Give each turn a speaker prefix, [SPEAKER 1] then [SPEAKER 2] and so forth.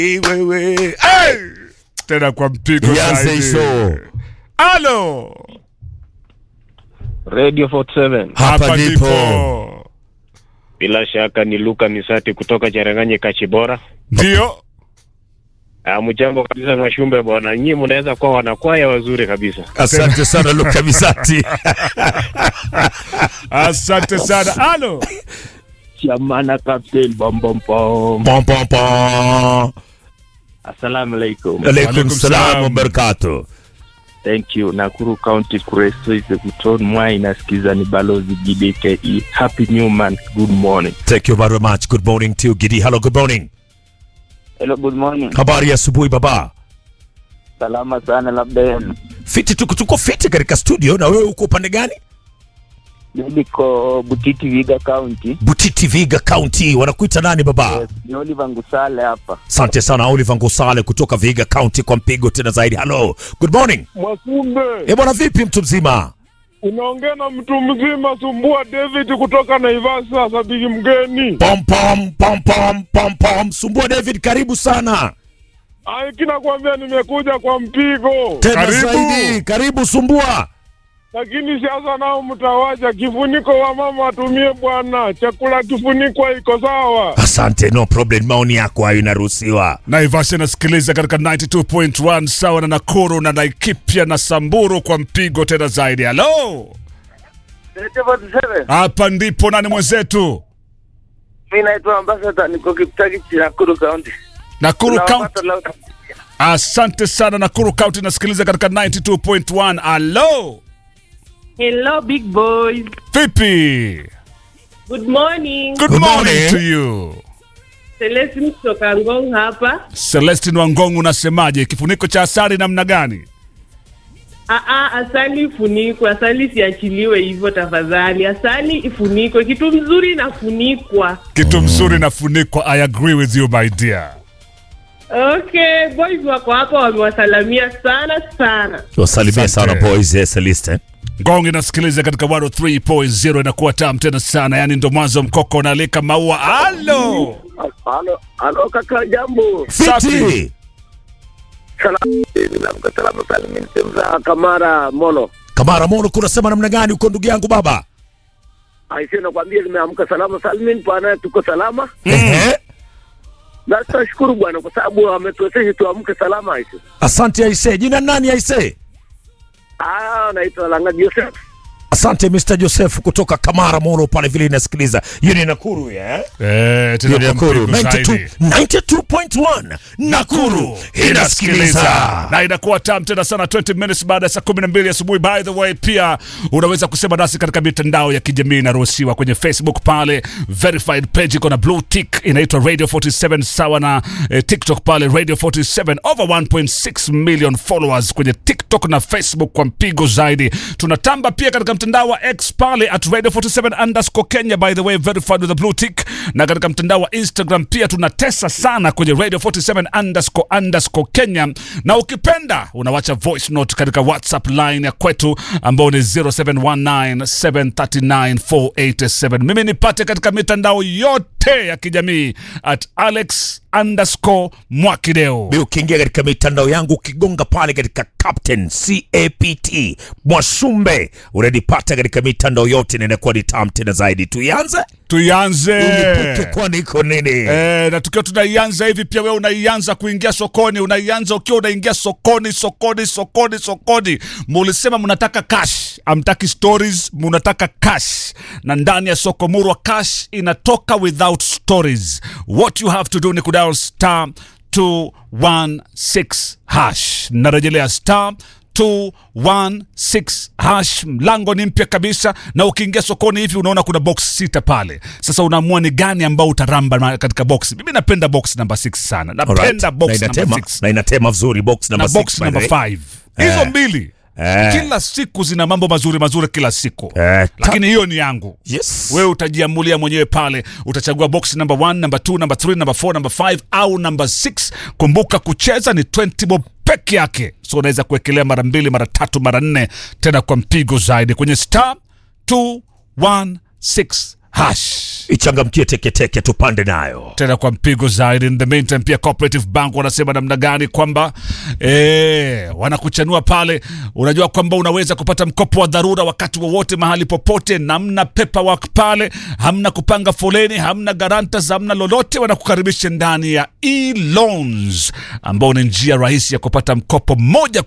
[SPEAKER 1] wewe hey! tena kwa mpigo
[SPEAKER 2] Ianze
[SPEAKER 1] zaidi.
[SPEAKER 2] hizo.
[SPEAKER 1] Halo,
[SPEAKER 3] Radio 47
[SPEAKER 2] Hapa ndipo.
[SPEAKER 3] bila shaka ni Luka Misati kutoka Cheranganye Kachibora.
[SPEAKER 1] ndio
[SPEAKER 3] Ah, mjambo kabisa Mwashumbe bwana, nyinyi mnaweza kuwa wanakwaya wazuri kabisa.
[SPEAKER 2] Asante sana Luka Misati.
[SPEAKER 1] asante sana. Halo,
[SPEAKER 3] Chamana Captain bom bom bom.
[SPEAKER 2] Pom pom pom.
[SPEAKER 3] Assalamu alaikum.
[SPEAKER 2] Alaikum
[SPEAKER 1] Alaikum
[SPEAKER 2] salam
[SPEAKER 1] salam.
[SPEAKER 2] wa barakatuh.
[SPEAKER 3] Thank you. Nakuru County Kureso is Kuton Mwai nasikiza ni balozi GDKE. Happy new month. Good morning.
[SPEAKER 2] Thank you very much. Good morning to you, Gidi. Hello, good morning.
[SPEAKER 3] Hello, good morning.
[SPEAKER 2] Habari ya asubuhi baba.
[SPEAKER 3] Salama sana labda yenu.
[SPEAKER 2] Fiti tuko tuko fiti katika studio na wewe uko upande gani?
[SPEAKER 3] Niko Butiti Viga County.
[SPEAKER 2] Butiti Viga County. Wanakuita nani baba?
[SPEAKER 3] Yes, ni Oliver Ngusale hapa.
[SPEAKER 2] Asante sana Oliver Ngusale kutoka Viga County kwa mpigo tena zaidi. Hello. Good morning.
[SPEAKER 4] Mwasumbe,
[SPEAKER 2] Eh, bwana vipi mtu mzima?
[SPEAKER 4] unaongea na mtu mzima Sumbua David kutoka Naivasha, sabiki mgeni.
[SPEAKER 2] Pom pom pom pom pom pom. Sumbua David karibu sana.
[SPEAKER 4] Ai, kinakwambia nimekuja kwa mpigo,
[SPEAKER 2] Tena
[SPEAKER 1] Karibu.
[SPEAKER 2] zaidi. Karibu Sumbua.
[SPEAKER 4] lakini sasa nao mtawacha kifuniko wa mama atumie bwana, chakula kifunikwa iko sawa.
[SPEAKER 2] Asante, no problem. Maoni yako hayo inaruhusiwa.
[SPEAKER 1] Naivasha inasikiliza katika 92.1 sawa na Nakuru na Laikipia na Samburu kwa mpigo tena zaidi. Halo, hapa ndipo nani mwenzetu?
[SPEAKER 5] Mi naitwa Ambassador, niko Kiptaki, Nakuru County.
[SPEAKER 1] Nakuru County.
[SPEAKER 5] Tunawapata loud.
[SPEAKER 1] Asante sana Nakuru County inasikiliza katika 92.1. Halo,
[SPEAKER 6] Hello, big boys.
[SPEAKER 1] vipi?
[SPEAKER 6] Good morning.
[SPEAKER 1] Good,
[SPEAKER 2] Good
[SPEAKER 1] morning,
[SPEAKER 2] morning.
[SPEAKER 1] to you.
[SPEAKER 6] Celestine kutoka Ngong hapa.
[SPEAKER 1] Celestin Wangongu, unasemaje? Kifuniko cha asali namna gani?
[SPEAKER 6] Aa, asali ifunikwe, asali isiachiliwe hivyo tafadhali. Asali ifunikwe, kitu mzuri inafunikwa.
[SPEAKER 1] Kitu mzuri nafunikwa. I agree with you my dear.
[SPEAKER 6] Okay, boys wako hapa wamewasalamia sana sana.
[SPEAKER 2] Wasalimie sana
[SPEAKER 1] Asante.
[SPEAKER 2] boys eh, Celeste.
[SPEAKER 1] Ngong inasikiliza katika 103.0 inakuwa tam tena sana, yani ndo mwanzo mkoko unalika maua. Halo,
[SPEAKER 5] Halo, halo kaka, jambo.
[SPEAKER 1] Safi.
[SPEAKER 2] Fiti.
[SPEAKER 5] Salamu, nimeamka salama salimini sehemu za Kamara Molo.
[SPEAKER 2] Kamara Mono kunasema namna gani uko ndugu yangu baba?
[SPEAKER 5] Aisee, nakwambia nimeamka salama salimini, pana tuko salama
[SPEAKER 2] Ehe.
[SPEAKER 5] na tunashukuru bwana kwa sababu ametuwezesha tuamke salama. Aisee,
[SPEAKER 2] Asante Aise. Jina nani Aise?
[SPEAKER 5] ah, naitwa Langa Joseph.
[SPEAKER 2] Asante Mr. Joseph kutoka Kamara Mono pale vile inasikiliza. Hiyo ni Nakuru ya?
[SPEAKER 1] eh,
[SPEAKER 2] Hiyo
[SPEAKER 1] tena
[SPEAKER 2] ni
[SPEAKER 1] kwa
[SPEAKER 2] Nakuru.
[SPEAKER 1] mpigo
[SPEAKER 2] 92
[SPEAKER 1] zaidi.
[SPEAKER 2] 92.1 Nakuru inasikiliza.
[SPEAKER 1] na inakuwa tam tena sana 20 minutes baada ya saa 12 asubuhi. By the way, pia unaweza kusema nasi katika mitandao ya kijamii inaruhusiwa kwenye Facebook pale, verified page iko na blue tick inaitwa Radio 47 sawa na eh, TikTok pale Radio 47 over 1.6 million followers kwenye TikTok na Facebook kwa mpigo zaidi. Tunatamba pia katika mtandao wa X pale at Radio 47 underscore Kenya, by the way verified with a blue tick, na katika mtandao wa Instagram pia tunatesa sana kwenye Radio 47 underscore underscore Kenya, na ukipenda unawacha voice note katika WhatsApp line ya kwetu ambao ni 0719739487. Mimi nipate katika mitandao yote ya kijamii at Alex underscore Mwakideo.
[SPEAKER 2] Bi ukiingia katika mitandao yangu ukigonga pale katika Captain CAPT Mwashumbe unanipata katika mitandao yote na inakuwa ni tam tena zaidi. Tuianze
[SPEAKER 1] Tuianze
[SPEAKER 2] unipuke, kwani iko nini?
[SPEAKER 1] Eh, na tukiwa tunaianza hivi pia wewe unaianza kuingia sokoni, unaianza ukiwa unaingia sokoni sokoni sokoni sokoni. Mulisema mnataka cash, amtaki stories, mnataka cash, na ndani ya soko murwa cash inatoka without stories. What you have to do ni kudial star 216 hash. Narejelea star 216 hash. Mlango ni mpya kabisa, na ukiingia sokoni hivi unaona kuna box sita pale. Sasa unaamua ni gani ambao utaramba na- katika box. Mimi napenda box number 6 sana, napenda
[SPEAKER 2] Alright. na
[SPEAKER 1] box number
[SPEAKER 2] inatema
[SPEAKER 1] 6
[SPEAKER 2] na inatema vizuri box
[SPEAKER 1] na
[SPEAKER 2] number
[SPEAKER 1] box
[SPEAKER 2] 6
[SPEAKER 1] number 5 hizo mbili
[SPEAKER 2] Eh.
[SPEAKER 1] kila siku zina mambo mazuri mazuri kila siku
[SPEAKER 2] Eh, ta-
[SPEAKER 1] lakini hiyo ni yangu
[SPEAKER 2] Yes.
[SPEAKER 1] wewe utajiamulia mwenyewe pale utachagua box number 1 number 2 number 3 number 4 number 5 au number 6 kumbuka kucheza ni 20 bob peke yake so unaweza kuwekelea mara mbili mara tatu mara nne tena kwa mpigo zaidi kwenye star 216 hash
[SPEAKER 2] ichangamkie teketeke tupande nayo
[SPEAKER 1] tena kwa mpigo zaidi. In the meantime, pia Cooperative Bank wanasema namna gani kwamba eh, wanakuchanua pale. Unajua kwamba unaweza kupata mkopo wa dharura wakati wowote mahali popote, namna paperwork pale, hamna kupanga foleni, hamna garantas, hamna lolote. Wanakukaribisha ndani ya e-loans ambao ni njia rahisi ya kupata mkopo moja